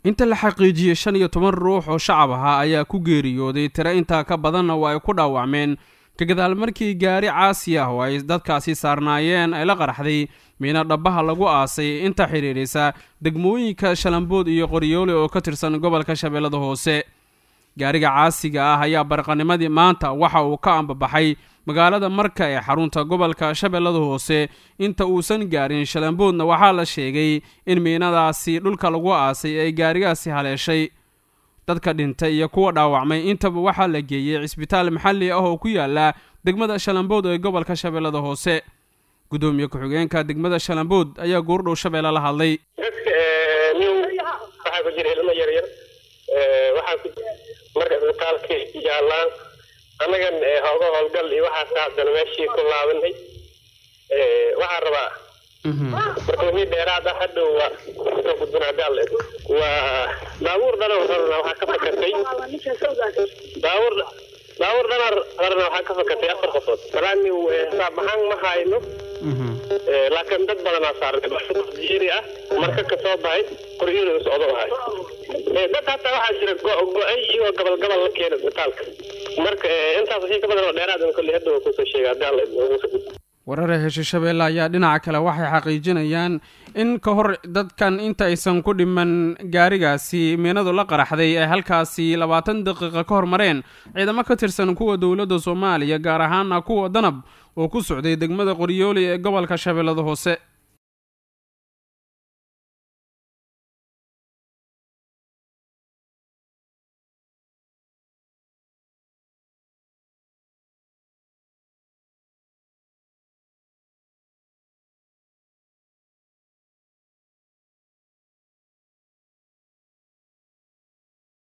inta la xaqiijiyey shan iyo toban ruux oo shacab ahaa ayaa ku geeriyooday tiro intaa ka badanna waa ay ku dhaawacmeen ka gadaal markii gaari caasi ah oo ay dadkaasi saarnaayeen ay la qaraxday miina dhabbaha lagu aasay inta xidhiidhisa degmooyinka shalambood iyo qoryoole oo ka tirsan gobolka shabeellada hoose gaariga caasiga ah ayaa barqanimadii maanta waxa uu ka ambabaxay magaalada marka ee xarunta gobolka shabeellada hoose inta uusan gaarin shalamboodna waxaa la sheegay in miinadaasi dhulka lagu aasay ay gaarigaasi haleeshay dadka dhintay iyo kuwa dhaawacmay intaba waxaa la geeyey cisbitaal maxalli ah oo ku yaala degmada shalambood ee gobolka shabeellada hoose gudoomiye ku-xigeenka degmada shalambood ayaa goordhow shabeelle la hadlay waxaa ku jira ilmo yaryar waxaa ku marka isbitaalka yaalaan annagan hooga howlgal iyo waxaas haddana meeshii ku laabanay waxaa rabaa marka wixii dheeraad ah hadhow waa soo gudbin hadaal waa baabuur dhana rarna waxaa ka fakatay baabuur baabuur dhana rarna waxaa ka fakatay afar qofood salaani xisaab ahaan ma hayno laakiin dad badanaa saaran jiri ah marka kasoo bahay qoryadu socdo ahay dad hataa waxaa jira go-ay iyo gobol gobol la keena isbitaalka marka intaas wixii ka badan oo dheeraad kolley hadda waa kusoo sheega haddii alla warare heshe shabeelle ayaa dhinaca kale waxay xaqiijinayaan in ka hor dadkan inta aysan ku dhiman gaarigaasi miinadu la qaraxday ay halkaasi labaatan daqiiqa ka hor mareen ciidamo ka tirsan kuwa dowladda soomaaliya gaar ahaana kuwa danab oo ku socday degmada qoryooli ee gobolka shabeellada hoose